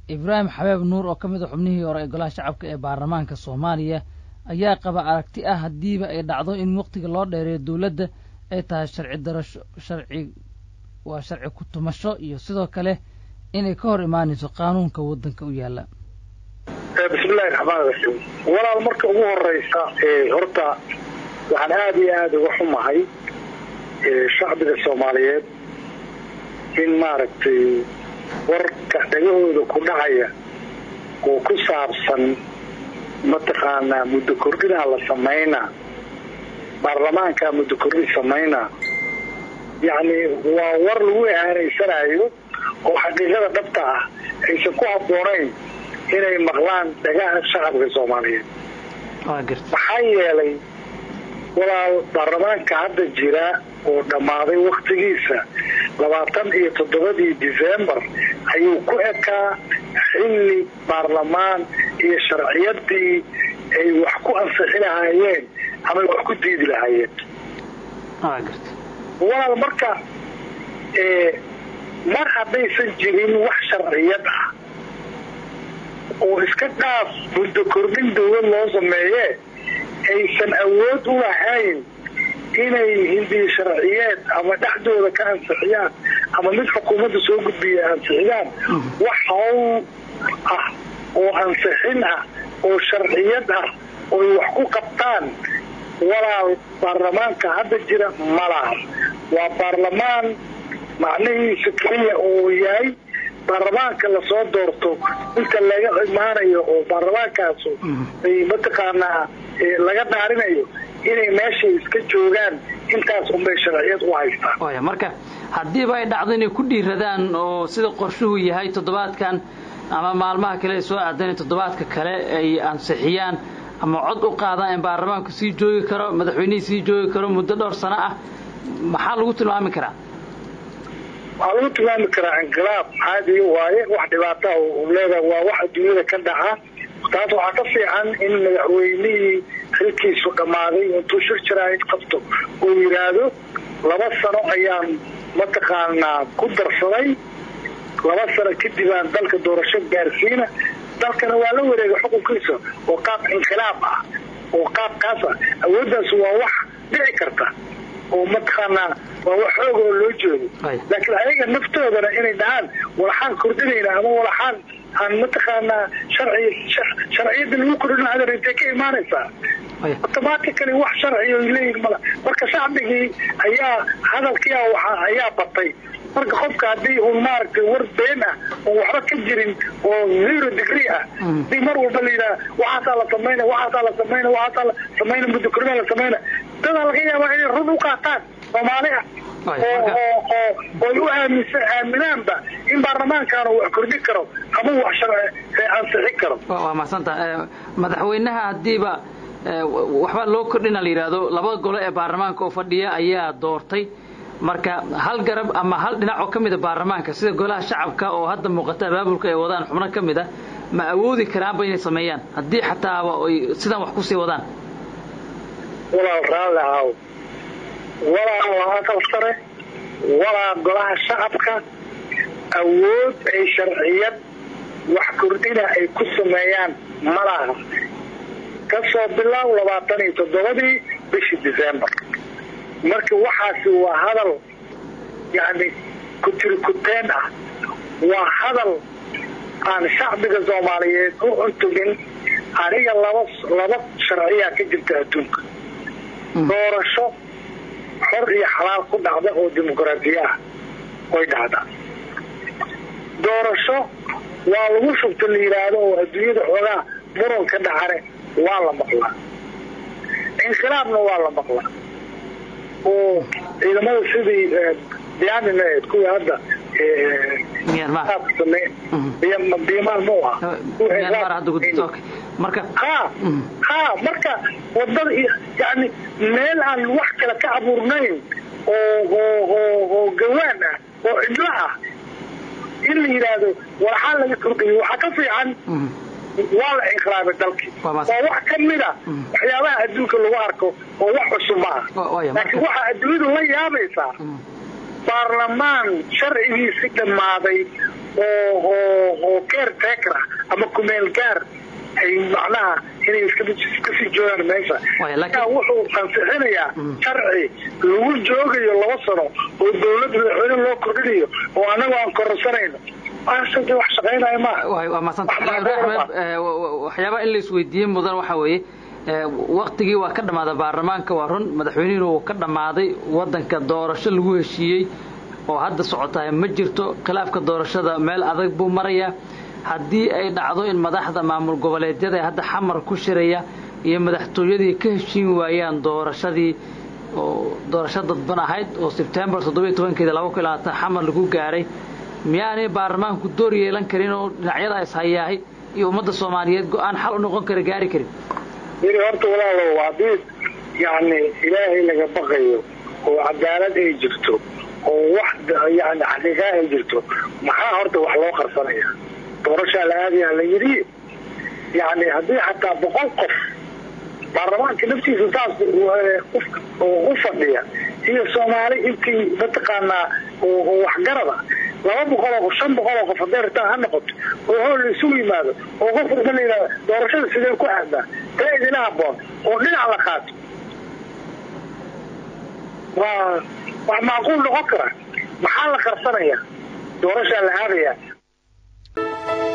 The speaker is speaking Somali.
ibraahim xabeeb nuur oo ka mid a xubnihii hore ee golaha shacabka ee baarlamaanka soomaaliya ayaa qaba aragti ah haddiiba ay dhacdo in waqtiga loo dheereeyo dowladda ay tahay sharci darasho sharci waa sharci ku tumasho iyo sidoo kale inay ka hor imaanayso qaanuunka waddanka u yaalla bismillahi raxmaan raxiim walaal marka ugu horeysa horta waxaan aada iyo aada uga xumahay shacbiga soomaaliyeed in maaragtay warka dhagahooda ku dhacaya oo ku saabsan mataqaanaa muddo kordhinaa la samaynaa baarlamaankaa muddo kordhin samaynaa yacni waa war lagu ihaanaysanayo oo xaqiiqada dhabta ah aysan ku habboonayn inay maqlaan dhagaha shacabka soomaaliyeed maxaa yeelay walaal baarlamaanka hadda jira oo dhammaaday wakhtigiisa labaatan iyo toddobadii decembar ayuu ku ekaa xilli baarlamaan iyo sharciyadii ay wax ku ansixi lahaayeen ama wax ku diidi lahaayeen walaal marka mar haddaysan jirin wax sharciyad ah oo iska dhaaf muddo kordhin dawlad loo sameeye aysan awood u lahayn inay hindiya sharciyeed ama dhexdooda ka ansixiyaan ama mid xukuumadda soo gudbiya ansixiyaan wax hawl ah oo ansixin ah oo sharciyad ah ooy wax ku qabtaan walaal baarlamaanka hadda jira malaha waa baarlamaan macnihiisa keliya oo yahay baarlamaanka lasoo doorto inta laga imaanayo oo baarlamaankaasu ay mataqaanaa laga dhaarinayo inay meeshay iska joogaan intaas unbay sharciyad u haystaan marka haddiiba ay dhacdo inay ku dhiiradaan oo sida qorshuhu yahay toddobaadkan ama maalmaha kale ay soo aadeen toddobaadka kale ay ansixiyaan ama cod u qaadaan in baarlamaanku sii joogi karo madaxweynihii sii joogi karo muddo dhowr sano ah maxaa lagu tilmaami karaa waxaa lagu tilmaami karaa inqilaab caadi waaye wax dhibaata leeda waa wax adduunyada ka dhaca taas waxaa ka fiican in madaxweynihii xilkiisu dhammaaday intuu shir jaraa'id qabto oo yidhaahdo laba sano ayaan mataqaanaa ku darsaday laba sano kadib aan dalka doorasho gaarsiina dalkana waa la wareegay xukunkiisa oo qaab inqilaab ah oo qaabkaas ah awooddaas waa wax dhici karta oo mataqaanaa waa wax xoog oo loo jeedo laakiin ayaga naftoodana inay dhahaan walaxaan kordhinayna ama walaxaan aan mataqaanaa sharci sharciyada lagu kordhin hadar intay ka imaanaysaa automatically wax sharci oy leeyihin mala marka shacbigii ayaa hadalkia waxa ayaa batay marka qofka haddii uun maaragtay war been ah oon waxba ka jirin oo zero degree ah hadii mar walba la yidhaha waxaasaa la samayna waxaasaa la samayna waxaasaa la samayna muddo kordhinaa la samayna dadaa laga yaabaa inay run u qaataan soomaali ah ooy u aaminsa aaminaanba in baarlamaankaana wax kordhin karo ama wax ansixin karo waa mahadsanta madaxweynaha haddiiba waxba loo kordhina la yidhaahdo laba golo ee baarlamaanka oo fadhiya ayaa doortay marka hal garab ama hal dhinac oo ka mida baarlamaanka sida golaha shacabka oo hadda muuqata abaabulka ay wadaan xubno ka mid a ma awoodi karaanba inay sameeyaan haddii xataaba ay sidaan wax kusii wadaan walaal raalli ahaw walaa waa aqal sare walaa golaha shacabka awood ay sharciyad wax kordhina ay ku sameeyaan malaha ka soo bilaaw labaatan iyo toddobadii bishii decembar marka waxaasi waa hadal yacni kutirikuteen ah waa hadal aan shacbiga soomaaliyeed u cuntugin aniga laba laba sharciyaa ka jirta adduunka doorasho xor iyo xalaal ku dhacda oo dimuqraadiya ah way dhacdaa doorasho waa lagu shubta la yidhaahdo oo adduunyada xoogaa muranka dhacane waa la maqlaa inqilaabna waa la maqlaa oo ciidamada sidii biyaanineed kuwii hadda biyamaan mu aha ha ha marka wadada yani meel aan wax kale ka abuurnayn oo oo oo gawaan ah oo cidlo ah in la yidhaahdo waxaa laga kordhiyo waxaa ka fiican waa la inqilaabay dalkii waa wax ka mida waxyaabaha adduunka lagu arko oo wax cusub ma ah laakiin waxaa adduunyadu la yaabaysaa baarlamaan sharcigiisi dhammaaday oo oo oo caretaker ah ama kumeel gaar ay macnaha inay iskasii joogaan meesha wuxuu ansixinayaa sharci lagu joogayo laba sano oo dawlad madaxweyne loo kordhinayo oo anagu aan kororsanayno wax shaqaynaya maahawaxyaabaa in la isweydiiyey mudan waxaa weeye waktigii waa ka dhammaaday baarlamaanka waa run madaxweynihiina wuu ka dhammaaday wadanka doorasho lagu heshiiyey oo hadda socotahay ma jirto khilaafka doorashada meel adag buu marayaa haddii ay dhacdo in madaxda maamul goboleedyada ee hadda xamar ku shiraya iyo madaxtooyadii ka heshiin waayaan doorashadii oo doorasho dadban ahayd oo sebtembar toddobiyo tobankeeda laba kun labaatan xamar lagu gaaray miyaanay baarlamaanku door yeelan karin oo dhinacyada ishayaahay iyo ummadda soomaaliyeed go-aan xal u noqon kara gaari karin yiri horta walaalow haddii yacni ilaahay laga baqayo oo cadaalad ay jirto oo wax yani xaqiiqaa ay jirto maxaa horta wax loo qarsanaya doorashaa la aadaya la yidhi yani haddii xataa boqol qof baarlamaanka naftiisa saas u fadhiya iyo soomaali intii mataqaanaa oo waxgarada laba boqol oo shan boqol oo qof hadday rataan ha noqoto oo hool la isugu yimaado oo qof walba la yidhahdo doorashada sidee ku aadaa taa idina haboon oo dhinac la qaato waa wax macquul noqon kara maxaa la qarsanaya doorashaa la aadaya